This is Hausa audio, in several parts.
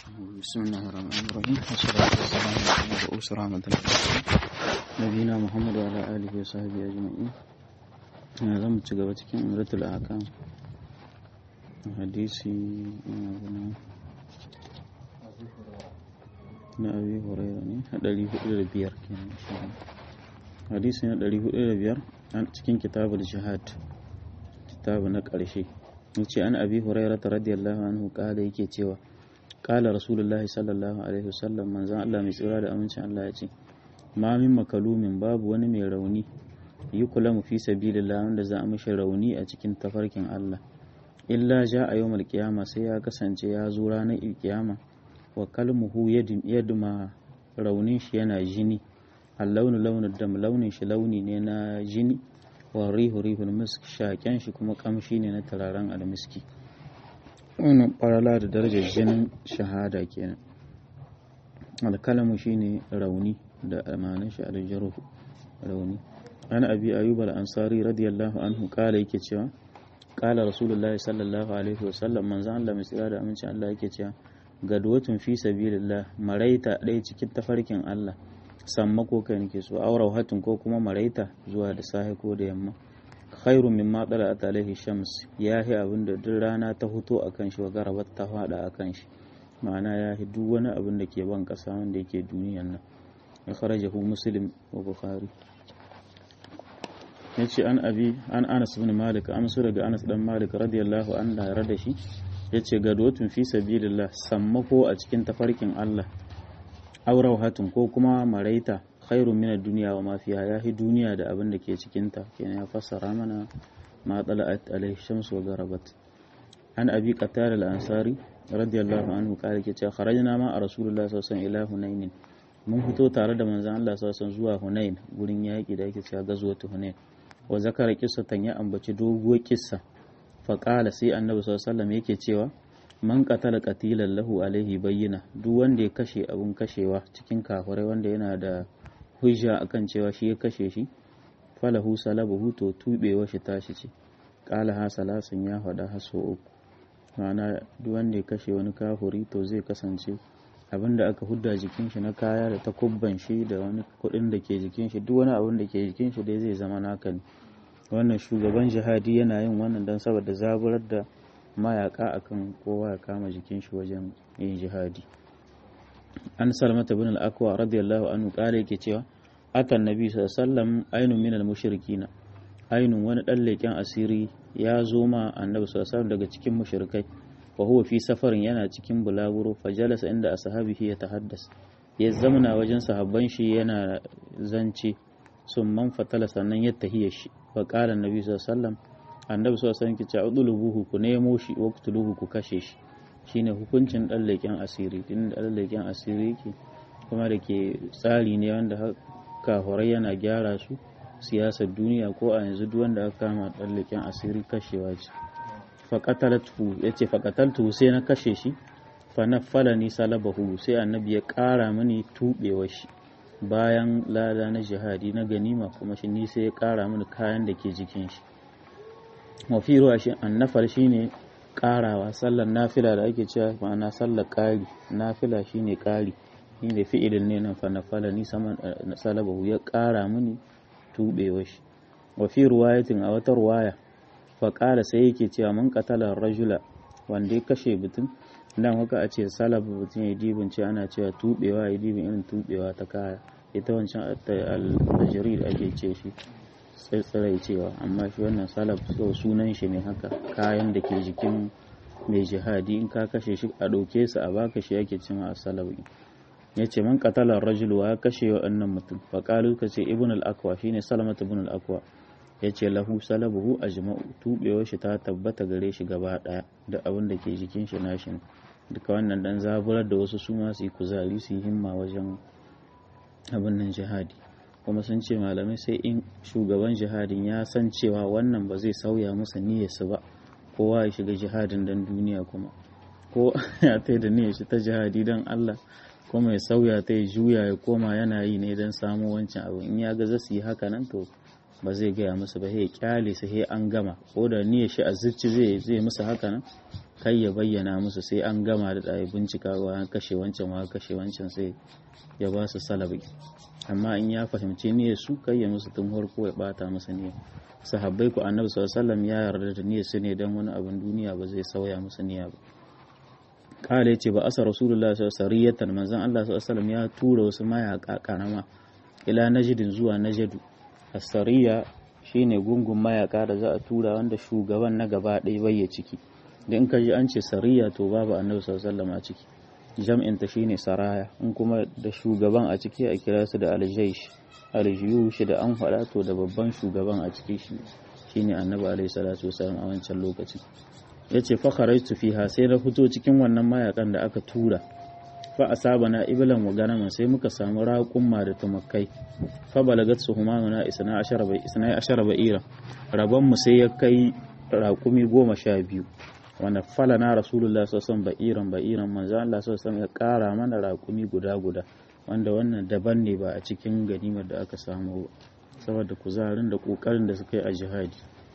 بسم الله الرحمن الرحيم والصلاة والسلام على رؤوس رحمة الله نبينا محمد وعلى آله وصحبه أجمعين هذا متجاوز cikin umratul ahkam hadisi na abi hurairah ne a ɗari hudu da biyar kenan hadisi na ɗari hudu da biyar cikin kitabul jihad kitabu na ƙarshe yace an abi hurairah radiyallahu anhu kala yake cewa kala rasulullahi sallallahu alaihi wasallam manzon Allah mai tsira da amincin Allah ya ce ma min makalumin babu wani mai rauni yi kula mu fi sabilillah wanda za a mishi rauni a cikin tafarkin Allah illa ja a yawmal qiyama sai ya kasance ya zo ranar kiyama wa kalmuhu yadma raunin shi yana jini allaunu launin dam launin shi launi ne na jini wa rihu rihul misk shaken shi kuma kamshi ne na turaren almiski wannan farala da darajar jinin shahada kenan alkalamu shine rauni da amanin shi aljaruhu rauni an abi ayyub al-ansari radiyallahu anhu kala yake cewa kala rasulullahi sallallahu alaihi wasallam manzon Allah mai tsira da amincin Allah yake cewa gadwatun fi sabilillah maraita ɗaya cikin tafarkin Allah sammako kai nake so aura hatun ko kuma maraita zuwa da safe ko da yamma khairun mimma tala'at alaihi shams yahi abin da duk rana ta huto akan shi wa garabat ta fada akan shi ma'ana yahi duk wani abin da ke ban kasa wanda yake duniyan nan ya kharajahu muslim wa bukhari yace an abi an Anas ibn Malik amsu daga Anas dan Malik radiyallahu anhu da da shi yace gadwatun fi sabilillah sammako a cikin tafarkin Allah aurau hatun ko kuma maraita khairun min duniya wa ma fiha yahi duniya da abin da ke cikin ta kenan ya fassara mana ma tala'at alaihi shamsu wa garabat an abi qatada al-ansari radiyallahu anhu kare ke cewa kharajna ma a rasulullah sallallahu alaihi ila hunain mun fito tare da manzon Allah sallallahu alaihi zuwa hunain gurin yaki da yake cewa gazwatu hunain wa zakara qissatan ya ambaci doguwar kissa fa qala sai annabi sallallahu alaihi wasallam yake cewa man qatala qatilan lahu alaihi bayyina duk wanda ya kashe abun kashewa cikin kafirai wanda yana da hujja akan cewa shi ya kashe shi falahu salabuhu to tubewa shi tashi ce qala ha salasun ya faɗa haso uku ma'ana duk wanda ya kashe wani kafuri to zai kasance abin da aka hudda jikin shi na kaya da takubban shi da wani kuɗin da ke jikin shi duk wani abin da ke jikin shi dai zai zama naka ne wannan shugaban jihadi yana yin wannan don saboda zaburar da mayaka akan kowa ya kama jikin shi wajen yin jihadi an salmata bin al-akwa radiyallahu anhu kare yake cewa atan nabi sallallahu alaihi wasallam ainun min al-mushrikina ainun wani dan leken asiri ya zo ma annabi sallallahu alaihi daga cikin mushrikai wa huwa fi safarin yana cikin bulaguro fajalasa inda ashabihi ya tahaddas ya zamana wajen sahabban shi yana zance sun man fatala sannan ya tahiya shi fa qala annabi sallallahu alaihi wasallam annabi sallallahu alaihi wasallam ke cewa udulubuhu ku nemo shi waqtuluhu ku kashe shi shine hukuncin ɗan leƙen asiri din ɗan leƙen asiri ke kuma da ke tsari ne wanda kafurai yana gyara su siyasar duniya ko a yanzu duk wanda aka kama ɗan leƙen asiri kashewa ce faƙataltu ya ce faƙataltu sai na kashe shi fa na fala ni salabahu sai annabi ya ƙara mini tuɓewa shi bayan lada na jihadi na ganima kuma shi ni sai ya ƙara mini kayan da ke jikin shi mafi ruwa shi annafar shine karawa sallar nafila da ake cewa ma'ana sallar ƙari nafila shine ƙari shine fi'ilin ne nan fanafala ni saman salabahu ya ƙara mini tubewa shi wa fi ruwayatin a wata ruwaya fa ƙara sai yake cewa mun qatala rajula wanda ya kashe mutum dan haka a ce salab mutum ya dibin ce ana cewa tubewa ya dibin irin tubewa ta kaya ita wancan al-tajrid ake ce shi tsirai cewa amma shi wannan salaf so sunan shi ne haka kayan da ke jikin mai jihadi in ka kashe shi a ɗauke su a baka shi yake cin a salawi ya ce man katalar rajul wa ya kashe wa annan mutum faƙalu ka ce ibn al-akwa shine salamat ibn al-akwa ya ce lahu salabuhu ajma'u tubewar shi ta tabbata gare shi gaba ɗaya da abin da ke jikin shi nashi duka wannan dan zaburar da wasu su ma su yi kuzari su yi himma wajen abin nan jihadi kuma sun ce malamai sai in shugaban jihadin ya san cewa wannan ba zai sauya masa niyyarsa ba kowa ya shiga jihadin dan duniya kuma ko ya ta da niyyar shi ta jihadi dan Allah kuma ya sauya ta ya juya ya koma yana yi ne dan samu wancan abu in ya ga za su yi haka nan to ba zai gaya musu ba sai kyale su sai an gama ko da niyyar shi a zuci zai zai musu haka nan kai ya bayyana musu sai an gama da ɗaya bincika wa kashe wancan wa kashe wancan sai ya ba su salabi amma in ya fahimci niyyar su kai ya musu tun farko ya bata musu niyyar sahabbai ku annabi sallallahu ya yarda da niyyar su ne dan wani abin duniya ba zai sauya musu niyya ba kala yace ba asa rasulullahi sallallahu alaihi wasallam manzon Allah sallallahu ya tura wasu mayaka karama ila najdin zuwa najdu as-sariya shine gungun mayaka da za a tura wanda shugaban na gaba ɗaya bai ciki da in ka ji an ce sariya to babu annabi sallallahu a ciki jam'in ta shine saraya in kuma da shugaban a ciki a kira su da aljaish aljiyush da an faɗa to da babban shugaban a ciki shi shine annabi alaihi salatu wasallam a wancan lokacin yace fa kharajtu fiha sai na fito cikin wannan mayakan da aka tura fa asabana iblan wa ganama sai muka samu raƙumma da tumakai fa balagat suhumana isna ashara bai isna ashara ba'ira rabon mu sai ya kai raƙumi goma sha biyu wanda falana rasulullah sallallahu ba'iran ba'iran manzo Allah sallallahu ya ƙara mana raƙumi guda guda wanda wannan daban ne ba a cikin ganimar da aka samu saboda kuzarin da kokarin da suka yi a jihadi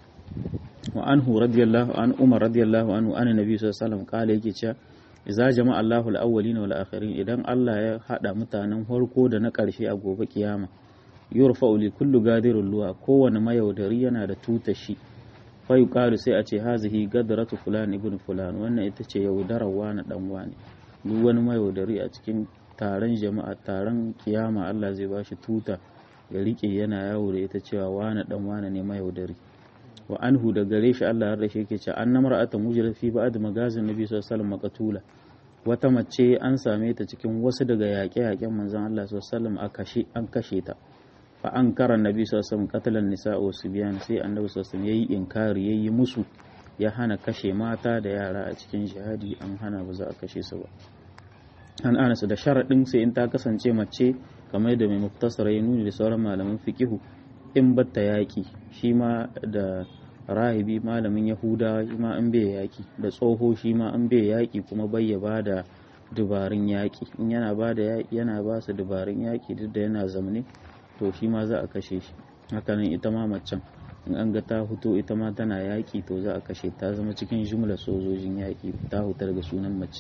wa anhu radiyallahu an umar radiyallahu anhu an nabi sallallahu alaihi wasallam kala yake cewa idza jama'a Allahu al-awwalina wal akhirin idan Allah ya hada mutanen farko da na karshe a gobe kiyama yurfa'u li kullu gadirul luwa kowane mayaudari yana da tutashi fa yuqalu sai a ce hazihi gadratu fulan ibn fulan wannan ita ce yaudarar wani dan wani duk wani mayaudari a cikin taron jama'a taron kiyama Allah zai bashi tuta ya rike yana yawo da ita cewa wani dan wani ne mayaudari wa anhu da gare shi Allah har da shi yake cewa anna mar'atan mujra fi ba'd magazin nabi sallallahu alaihi wasallam maqtula wata mace an same ta cikin wasu daga yaƙe-yaƙen manzon Allah sallallahu alaihi wasallam an kashe ta fa an kara nabi sallallahu alaihi wasallam qatalan nisa'a wa sibyan sai annabi sallallahu alaihi wasallam yayi inkari yayi musu ya hana kashe mata da yara a cikin jihadi an hana ba za a kashe su ba an anas da sharaɗin sai in ta kasance mace kamar da mai muktasara ya nuni da sauran malaman fiqihu in batta yaƙi shi ma da rahibi malamin yahuda shi ma an bai yaƙi da tsoho shi ma an bai yaƙi kuma bai ya bada dubarun yaƙi in yana bada yaƙi yana ba su dubarun yaƙi duk da yana zamne to shi ma za a kashe shi hakanan ita ma macen in an ga ta fito ita ma tana yaƙi to za a kashe ta zama cikin jumlar sojojin yaƙi ta huta daga sunan mace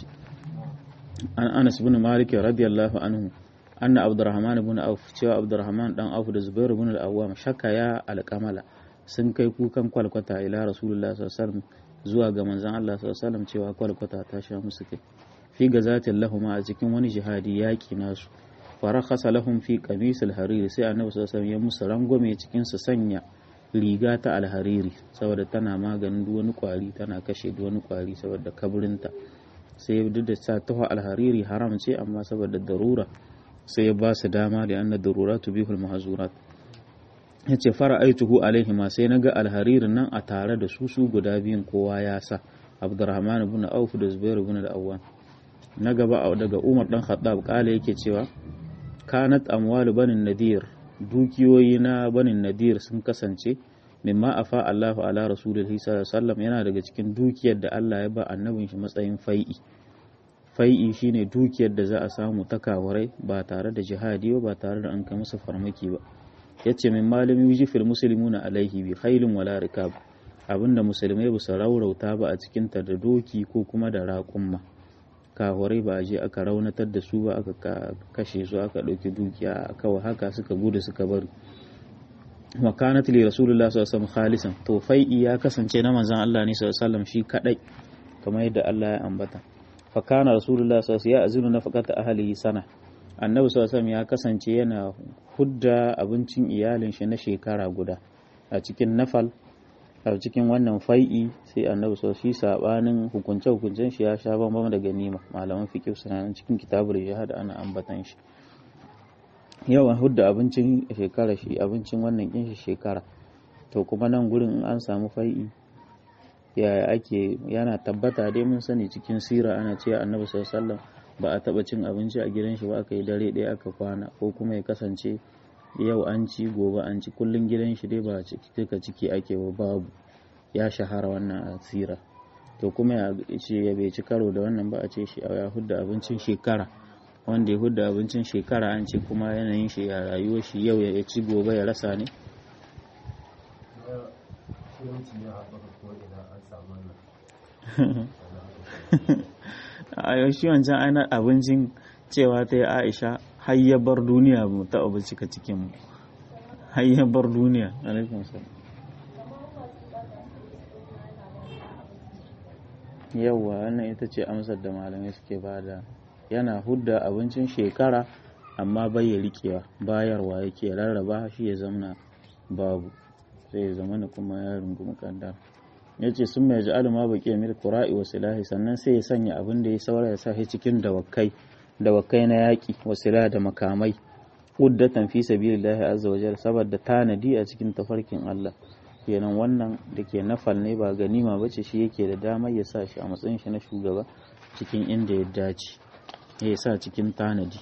an anas bin malik radiyallahu anhu anna abdurrahman ibn auf cewa abdurrahman dan auf da zubair ibn al-awwam shakka ya alqamala sun kai kukan kwalkwata ila rasulullah sallallahu alaihi wasallam zuwa ga manzon Allah sallallahu alaihi wasallam cewa kwalkwata ta sha musu kai fi gazatin lahum a cikin wani jihadi yaki nasu farakhasa lahum fi qamis al-hariri sai annabi sallallahu alaihi wasallam ya musu rangwame cikin su sanya riga ta alhariri saboda tana maganin duk wani kwari tana kashe duk wani kwari saboda kabrinta sai duk da sa taho alhariri haram ce amma saboda darura sai ya ba su dama da anna darura tubihul mahzurat yace fara aituhu alaihi ma sai naga alharirin nan a tare da su su guda biyun kowa ya sa abdurrahman ibn auf da zubair ibn al-awwam na gaba daga umar dan khattab kala yake cewa kanat amwalu banin nadir dukiyoyi na banin nadir sun kasance mimma afa Allahu ala rasulihi sallallahu alaihi wasallam yana daga cikin dukiyar da Allah ya ba annabin shi matsayin fai'i fai'i shine dukiyar da za a samu ta kawarai ba tare da jihadi ba ba tare da an kai musu farmaki ba yace min malami yujifil muslimuna alaihi bi khailin wala rikab abinda musulmai ba su raurauta ba a cikin ta da doki ko kuma da raƙumma kawarai ba a je aka raunatar da su ba aka kashe su aka ɗauki dukiya kawai haka suka gudu suka bari wa kanat li rasulullah sallallahu alaihi wasallam khalisan to fai'i ya kasance na manzon Allah ne sallallahu alaihi wasallam shi kadai kamar yadda Allah ya ambata fa kana rasulullah sallallahu alaihi wasallam ya azinu nafaqata ahlihi sana annabi sallallahu alaihi wasallam ya kasance yana hudda abincin iyalin shi na shekara guda a cikin nafal a cikin wannan fai'i sai annabi sallallahu alaihi sabanin hukunce hukuncen shi ya sha bambam da ganima malaman fiqh suna cikin kitabul jihad ana ambatan shi yawan hudda abincin shekara shi abincin wannan kin shi shekara to kuma nan gurin in an samu fai'i yaya ake yana tabbata dai mun sani cikin sira ana cewa annabi sallallahu alaihi wasallam ba a taba cin abinci a gidan shi ba aka yi dare ɗaya aka kwana ko kuma ya kasance yau an ci gobe an ci kullun gidan shi dai ba cika ciki ake ba babu ya shahara wannan asira to kuma ya ce ya bai ci karo da wannan ba a ce shi ya hudda abincin shekara wanda ya hudda abincin shekara an ce kuma yanayin shi ya rayuwar shi yau ya ci gobe ya rasa ne a shi wancan aina abincin cewa ta yi aisha har ya bar duniya mu ta abu cika cikin mu har ya bar duniya alaikum salam yawwa wannan ita ce amsar da malamai suke bada yana hudda abincin shekara amma bai ya rikewa bayarwa yake rarraba shi ya zamana babu sai ya zama kuma ya rungumi kandar ya ce sun mai ja'alu ma baki mil qura'i wa silahi sannan sai ya sanya abin da ya saura ya sa shi cikin dawakai dawakai na yaƙi wa silahi da makamai uddatan fi sabilillahi azza wa jalla saboda tanadi a cikin tafarkin Allah kenan wannan da ke nafal ne ba ganima ba ce shi yake da damar ya sa shi a matsayin shi na shugaba cikin inda ya dace ya sa cikin tanadi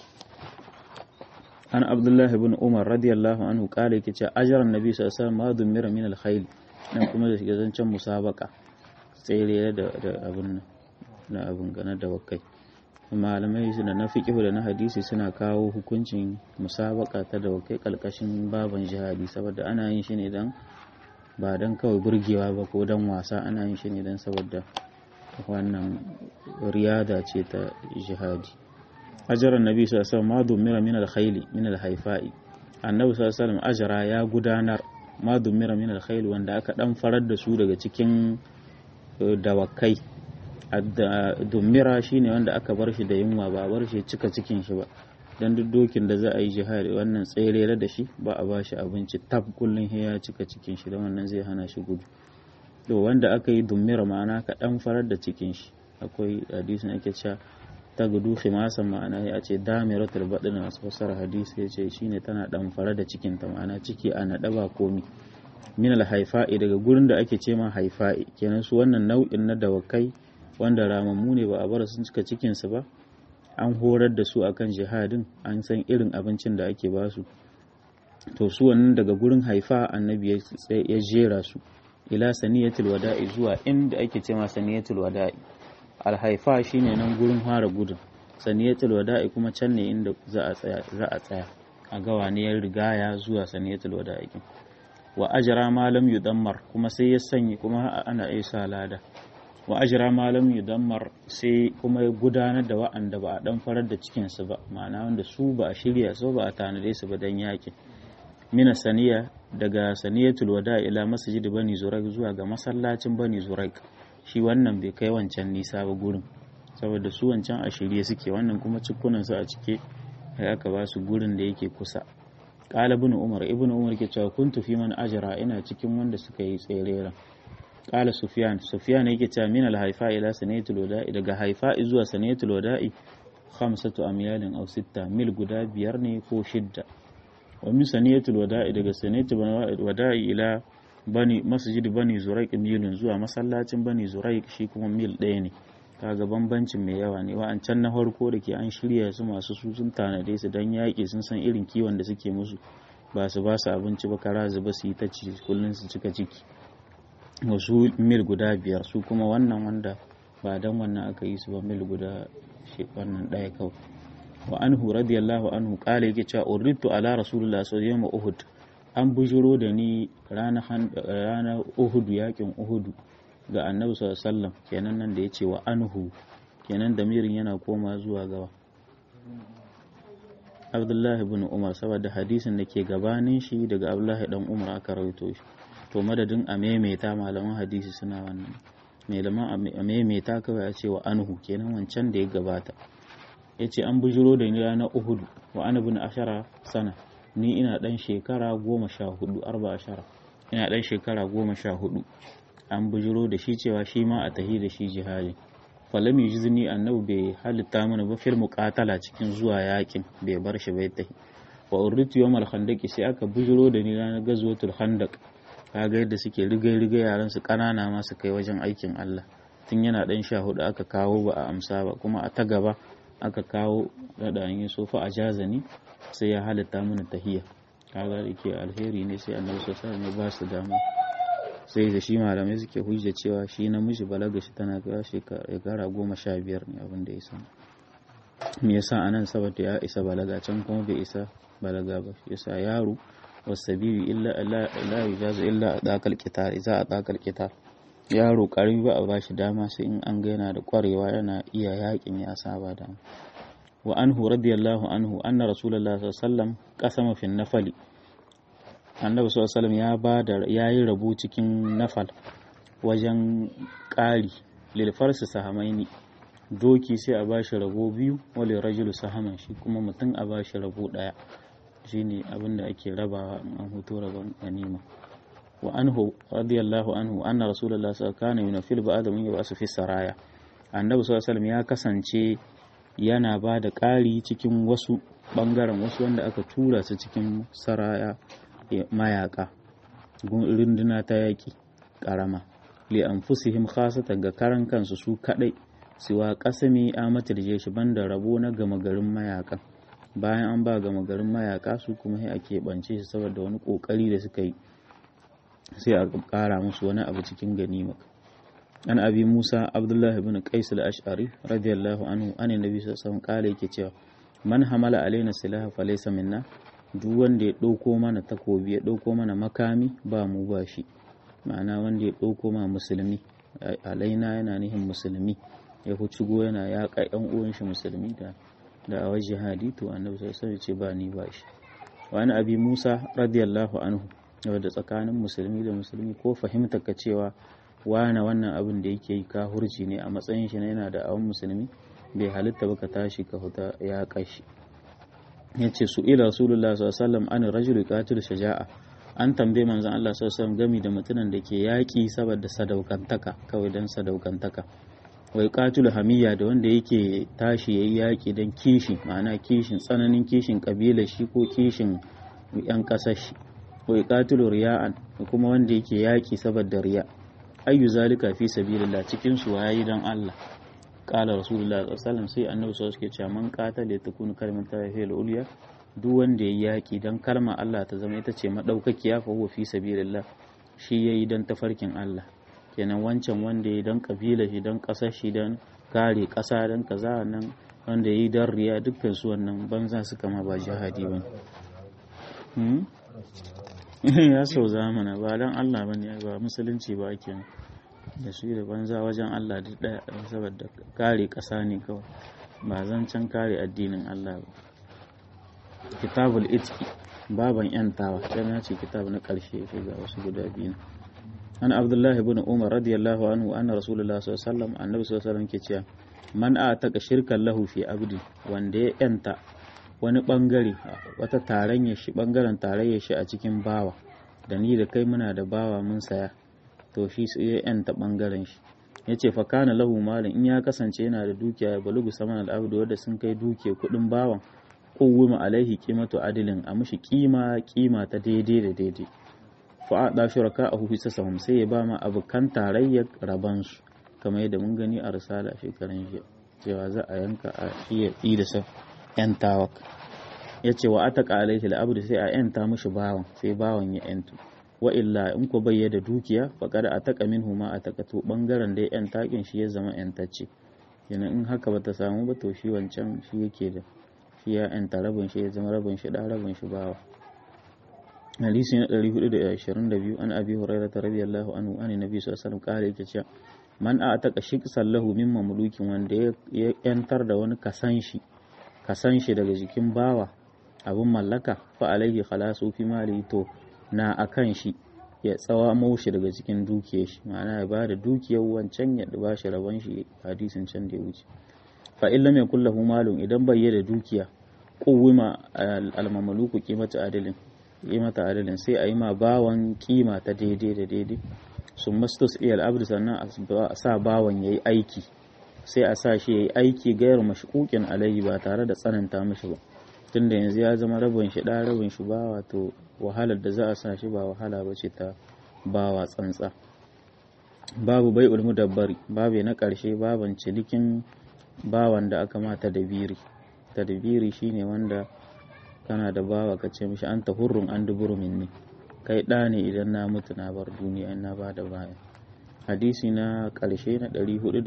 an abdullahi bin umar radiyallahu anhu kala yake ce ajaran nabi sallallahu alaihi wasallam ma dumira min alkhayl nan kuma da shiga zancen musabaka tsere da abin na abin gana da wakai malamai suna na fiqh da na hadisi suna kawo hukuncin musabaka ta da wakai kalkashin baban jihadi saboda ana yin shi ne dan ba don kawai burgewa ba ko don wasa ana yin shi ne don saboda wannan riyada ce ta jihadi ajaran nabi sallallahu alaihi wasallam ma dumira min al-khayli min al-haifa'i annabi sallallahu alaihi wasallam ajara ya gudanar ma dumira min al-khayli wanda aka dan farar da su daga cikin dawakai dumira shine wanda aka bar shi da yunwa ba bar shi cika cikin shi ba dan duk dokin da za a yi jihadi wannan tsere da shi ba a ba shi abinci tab kullum ya cika cikin shi da wannan zai hana shi gudu to wanda aka yi dummira ma'ana ka dan farar da cikin shi akwai hadisin ake cewa ta gudu khimasan ma'ana ya ce damiratul badin masu fassara hadisi ya ce shine tana dan farar da cikin ta ma'ana ciki a naɗa ba komi min al haifa'i daga gurin da ake ce ma haifa'i kenan su wannan nau'in na dawakai wanda ramammu ne ba a bar sun cika cikin su ba an horar da su akan jihadin an san irin abincin da ake basu to su wannan daga gurin haifa annabi ya jera su ila saniyatul wada'i zuwa inda ake ce ma saniyatul wada'i alhaifa shine nan gurin fara gudun saniyatul wada'i kuma can ne inda za a tsaya za a tsaya a ga wane ya rigaya zuwa saniyatul wada'i wa ajra ma lam yudammar kuma sai ya sanya kuma ana isa lada wa ajra ma lam yudammar sai kuma ya gudanar da wa'anda ba a dan farar da cikin su ba ma'ana wanda su ba a shirya su ba a tanade su ba dan yakin mina saniya daga saniyatul wada ila masjid bani zuraik zuwa ga masallacin bani zuraik shi wannan bai kai wancan nisa ba gurin saboda su wancan a shirye suke wannan kuma cikunan su a cike sai aka ba su gurin da yake kusa qala ibn umar ibn umar ke cewa kuntu fi man ajra ina cikin wanda suka yi tserera qala sufyan sufyan yake cewa min al haifa ila saniyatul wada daga haifa zuwa saniyatul wada'i khamsatu amyalin aw sitta mil guda biyar ne ko shidda wa min saniyatul wada'i daga saniyatul wada'i ila bani masjid bani zuraik milun zuwa masallacin bani zuraik shi kuma mil ɗaya ne kaga bambancin mai yawa ne wa'ancan na farko da ke an shirya su masu su sun tanade su dan yaƙi sun san irin kiwon da suke musu ba su ba su abinci ba kara zuba su yi ta ci kullum su cika ciki wasu mil guda biyar su kuma wannan wanda ba dan wannan aka yi su ba mil guda wannan ɗaya kawai wa anhu radiyallahu anhu kala yake cewa uritu ala rasulullah sallallahu alaihi uhud an bujuro da ni ranar uhud yakin uhud ga annabi sallallahu alaihi wasallam kenan nan da yace wa anhu kenan damirin yana koma zuwa gawa Abdullah ibn Umar saboda hadisin da ke gabanin shi daga Abdullah dan Umar aka rawaito shi to madadin a maimaita malaman hadisi suna wannan malaman a maimaita kawai a ce wa anhu kenan wancan da ya gabata ya ce an bujiro da ni ranar uhudu wa ana bin ashara sana ni ina dan shekara goma sha hudu arba ashara ina dan shekara goma sha hudu an bujiro da shi cewa shi ma a tahi da shi jihadi falam yujizni annabi bai halitta mana ba fil muqatala cikin zuwa yakin bai bar shi bai tahi wa uritu yawmal khandaq sai aka bujiro da ni ranar gazwatul khandaq kaga yadda suke rigai rigai yaran su kanana ma su kai wajen aikin Allah tun yana dan sha hudu aka kawo ba a amsa ba kuma a ta gaba aka kawo da yi sofa a jazani sai ya halitta mana tahiya kaga da ke alheri ne sai annabi sallallahu alaihi ba su dama sai da shi malamai suke hujja cewa shi namiji balaga shi tana ga shekara goma sha biyar ne abin da ya san me yasa anan saboda ya isa balaga can kuma bai isa balaga ba yasa yaro wasabibi illa la yujazu illa adaqal qitar idza adaqal qitar yaro karami ba a ba shi dama sai in an ga yana da kwarewa yana iya yakin ya saba da wa anhu radiyallahu anhu anna rasulullahi sallallahu alaihi wasallam qasama fi nafali annabi sallallahu alaihi ya ba da yayi rabu cikin nafal wajen ƙari lil farsi sahamaini doki sai a bashi rabo biyu wale rajulu sahaman shi kuma mutum a bashi rabo daya shine abinda ake rabawa an hutu rabon ganima wa anhu radiyallahu anhu anna rasulullahi sallallahu alaihi wasallam kana yunafil ba'da mun yabasu fi saraya annabi sallallahu alaihi ya kasance yana ba da ƙari cikin wasu ɓangaren wasu wanda aka tura su cikin saraya mayaka runduna ta yaƙi ƙarama li anfusihim khasatan ga karan kansu su kaɗai siwa ƙasami amatar jeshi banda rabo na gama garin mayaka bayan an ba gama garin mayaka su kuma sai a keɓance shi saboda wani ƙoƙari da suka yi sai a ƙara musu wani abu cikin ganima an abi musa abdullahi bin qais al-ash'ari radiyallahu anhu an nabi sallallahu alaihi yake cewa man hamala alaina silaha falaysa minna duk wanda ya ɗauko mana takobi ya ɗauko mana makami ba mu ba shi ma'ana wanda ya ɗauko ma musulmi alaina yana nihin musulmi ya hucigo yana yaƙa ƴan uwan shi musulmi da da a jihadi to annabi sallallahu alaihi ce ba ni ba shi wani abi musa radiyallahu anhu da tsakanin musulmi da musulmi ko fahimta ka cewa wane wannan abin da yake yi kahurci ne a matsayin shi na yana da awon musulmi bai halitta ba ka tashi ka huta ya kashi ya ce su ila rasulullah sallallahu an rajul qatil shaja'a an tambaye manzon Allah sallallahu gami da mutumin da ke yaƙi saboda sadaukantaka kawai dan sadaukantaka wai qatil hamiya da wanda yake tashi yayi yaƙi dan kishi ma'ana kishin tsananin kishin kabilar shi ko kishin yan kasar shi wai qatil riya'an kuma wanda yake yaƙi saboda riya' ayyu zalika fi sabilillah cikin su wayi dan Allah qala rasulullah sallallahu alaihi wasallam sai annabi sallallahu alaihi wasallam man qatala takun kalimatu fil ulya duk wanda yayi yaki dan kalma Allah ta zama ita ce madaukakiya fa huwa fi sabilillah shi yayi dan tafarkin Allah kenan wancan wanda yayi dan kabila shi dan kasar shi dan kare kasa dan kaza nan wanda yayi dan riya dukkan su wannan banza su kama ba jihadi bane hmm? ya sau zamana ba don Allah ba ne ba musulunci ba ake da su da banza wajen Allah duk daya saboda kare ƙasa ne kawai ba zancen kare addinin Allah ba kitabul itki baban yantawa dan ya ce kitab na ƙarshe ya ga wasu guda biyu an abdullahi ibn umar radiyallahu anhu anna rasulullah sallallahu alaihi wasallam annabi sallallahu alaihi wasallam ke cewa man ataka shirkan lahu fi abdi wanda ya yanta wani bangare wata tarayya shi bangaren tarayya shi a cikin bawa da ni da kai muna da bawa mun saya to shi sai ya yanta bangaren shi ya ce fakana lahu malin in ya kasance yana da dukiya ya balugu saman al'abdu wadda sun kai dukiya kudin bawan kowuma alaihi kimatu adilin a mushi kima kima ta daidai da daidai fa a da shuraka a hufi sasahum sai ya ba ma abokan tarayyar rabansu kamar yadda mun gani a risala shekaran jiya cewa za a yanka a iya yi da sa yantawak ya ce wa ataka alaihi al'abdu sai a yanta mushi bawan sai bawan ya yantu wa illa in ko bai da dukiya faqad ataka minhu ma ataka to bangaren da ya yanta kin shi ya zama yantacce kenan in haka bata samu ba to shi wancan shi yake da shi ya yanta rabin shi ya zama rabin shi da rabin shi bawa hadisi na 422 an abi hurairah radiyallahu anhu an nabi sallallahu alaihi wasallam kare yake cewa man ataka shiqsan lahu min mamlukin wanda ya yantar da wani kasan shi kasan shi daga jikin bawa abin mallaka fa alaihi khalasu fi mali to na akan shi ya tsawa maushi daga cikin dukiyar shi ma'ana ya bada dukiyar wancan ya ba shi rabon shi hadisin can da ya wuce fa illa mai kullahu malun idan bai da dukiya kuwima almamaluku kimata adalin kimata adalin sai a yi ma bawan kima ta daidai da daidai sun mastus iyal abdu sannan a sa bawan yayi aiki sai a sa shi yayi aiki gayar mashkukin alayhi ba tare da tsananta mishi ba tunda yanzu ya zama rabin shi da rabin shi ba wato wahalar da za a sa shi ba wahala ba ce ta bawa tsantsa babu bai ulmu dabbari babu na ƙarshe baban cinikin bawan da aka mata dabiri tadbiri shine wanda kana da bawa ka ce mishi anta hurrun an duburu minni kai ɗa ne idan na mutu na bar duniya in na ba da baya hadisi na ƙarshe na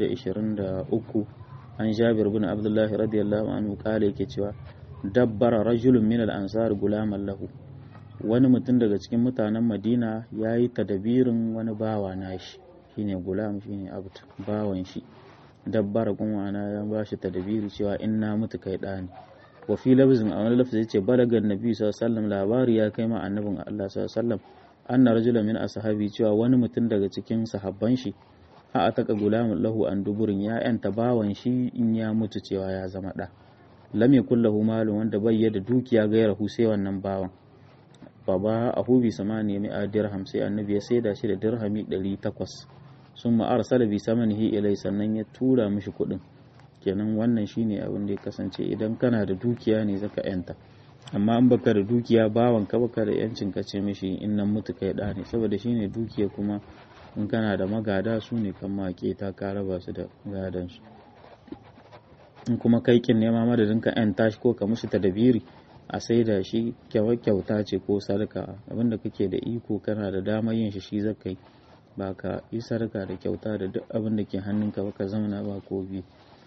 423 an jabir bin abdullahi radiyallahu anhu kale yake cewa dabbara rajulun min al-ansar gulaman lahu wani mutum daga cikin mutanen madina ya yi tadabirin wani bawa nashi shine gulam shine abd bawan shi dabbar kuma ana ya ba shi tadbiri cewa in na mutu kai da ne wa fi lafzin a wani lafzi yace balagan nabi sallallahu alaihi wasallam labari ya kai ma annabin Allah sallallahu alaihi wasallam anna rajulan min ashabi cewa wani mutum daga cikin sahabban shi a ataka gulamun lahu an duburin ya yanta bawan shi in ya mutu cewa ya zama da lam yakul lahu malun wanda bai da dukiya gairahu sai wannan bawan baba a hubi samani mai a dirham sai annabi ya saida shi da dirhami 800 sun ma'arsala bi samanihi ilai sannan ya tura mishi kuɗin kenan wannan shine abin da ya kasance idan kana da dukiya ne zaka yanta amma in baka da dukiya bawan ka baka da yancin ka ce mishi in nan mutu kai da ne saboda shine dukiya kuma in kana da magada su ne kan make ta ka raba su da gadan su in kuma kai kin nema madadin ka yanta shi ko ka mushi tadabiri a sai da shi kyauta ce ko sarka abinda kake da iko kana da damar yin shi shi zaka yi ba ka yi sarka da kyauta da duk abin da ke hannunka ba ka zamana ba ko bi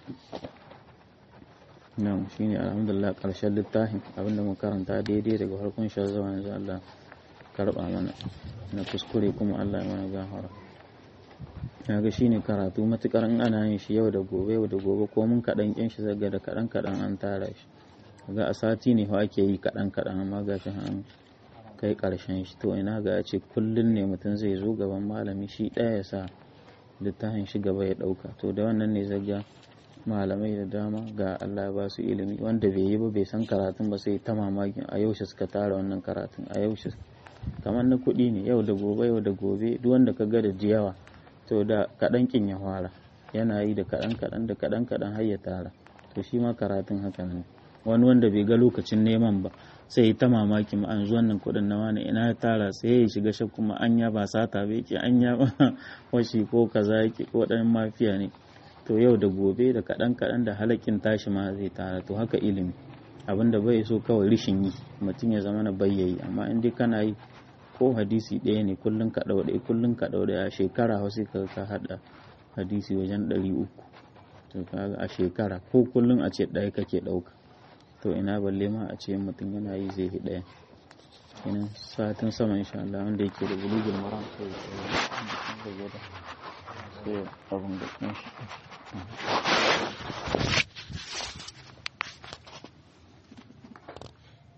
nan shi ne alhamdulillah ƙarshen littafin abinda mu karanta daidai daga farkon shi zuwa yanzu Allah karɓa mana na kuskure kuma Allah ya mana gafara na ga shi ne karatu matuƙar in ana yin shi yau da gobe yau da gobe ko mun kaɗan ƙin shi zaga da kaɗan kaɗan an tara shi ga a sati ne fa ake yi kaɗan kaɗan amma ga shi an kai ƙarshen shi to ina ga ce kullum ne mutum zai zo gaban malami shi ɗaya ya sa littafin shi gaba ya ɗauka to da wannan ne zaga malamai da dama ga Allah ya ba su ilimi wanda bai yi ba bai san karatun ba sai ta mamakin a yaushe suka tara wannan karatun a yaushe kamar na kuɗi ne yau da gobe yau da gobe duk wanda ka ga da jiyawa to da kaɗan kin ya fara yana yi da kaɗan kaɗan da kaɗan kaɗan har ya tara to shi ma karatun haka ne wani wanda bai ga lokacin neman ba sai yi ta mamaki ma an wannan kuɗin na wani ina ya tara sai ya shiga shakku ma anya ba sata ba yake anya ba washi ko kaza yake ko ɗan mafiya ne to yau da gobe da kaɗan kaɗan da halakin tashi ma zai tara to haka ilimi abinda bai so kawai rishin yi mutum ya zama na bayyayi amma in dai kana yi ko hadisi ɗaya ne kullum ka ɗau ɗaya kullum ka ɗau ɗaya a shekara wasu ka ka haɗa hadisi wajen ɗari uku to kaga a shekara ko kullum a ce ɗaya kake ɗauka to ina balle ma a ce mutum yana yi zai yi ɗaya kenan satin sama insha Allah wanda yake da bulugul maram sai ya sai abin da